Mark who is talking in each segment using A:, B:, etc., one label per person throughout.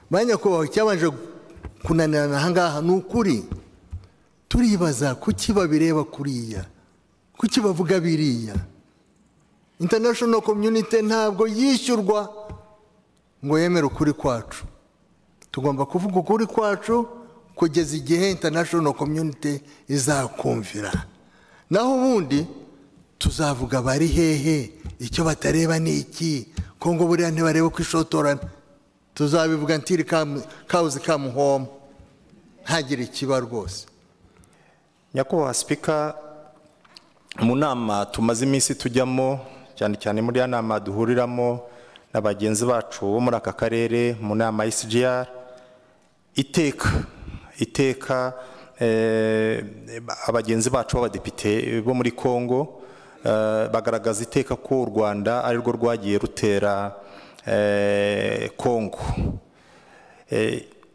A: ba nyakubahwa icyabanje kunanirana ahangaha ni ukuri turibaza kuki babireba kuriya kuki bavuga biriya international community ntabwo yishyurwa ngo yemere ukuri kwacu tugomba kuvuga ukuri kwacu kugeza igihe international community izakumvira naho ubundi tuzavuga bari hehe icyo batareba ni iki ko ngo buriya ntibarebe ko ishotorana tuzabivuga ntiri kawuzi kamu homu ntagire ikiba rwose
B: nyakubahwa sipika mu nama tumaze iminsi tujyamo cyane cyane muri ya nama duhuriramo na bagenzi bacu bo muri aka karere mu nama ya CGR iteka iteka abagenzi bacu b'abadepite bo muri congo bagaragaza iteka ko u rwanda arirwo rwagiye rutera congo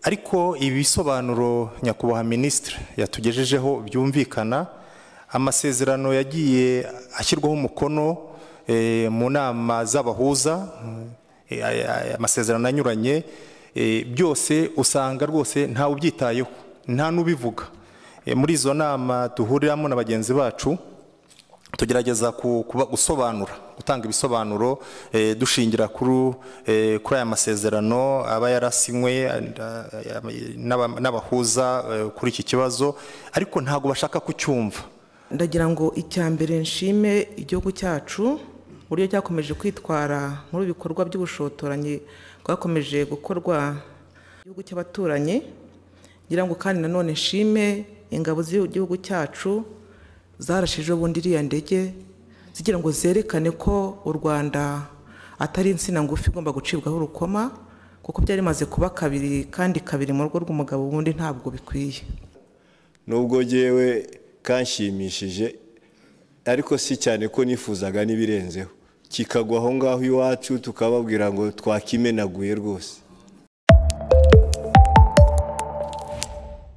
B: ariko ibisobanuro nyakubahwa minisitiri yatugejejeho byumvikana amasezerano yagiye ashyirwaho umukono mu nama z'abahuza amasezerano anyuranye byose usanga rwose ntawe ubyitayeho nta n'ubivuga muri izo nama duhuriramo na bagenzi bacu tugerageza gusobanura gutanga ibisobanuro dushingira kuri aya masezerano aba yarasinywe n'abahuza kuri iki kibazo ariko ntabwo bashaka kucyumva
C: ndagira ngo icya mbere nshime igihugu cyacu uburyo cyakomeje kwitwara muri ibikorwa by'ubushotoranyi bwakomeje gukorwa igihugu cy'abaturanyi ngira ngo kandi nanone nshime ingabo z'igihugu cyacu zarashijeho ubundi iriya ndege zigira ngo zerekane ko u rwanda atari insina ngufi igomba gucibwaho urukoma kuko byari bimaze kuba kabiri kandi kabiri mu rugo rw'umugabo ubundi ntabwo bikwiye
D: nubwo ngewe kanshimishije ariko si cyane ko nifuzaga n'ibirenzeho kikagwa aho ngaho iwacu tukababwira ngo twakimenaguye rwose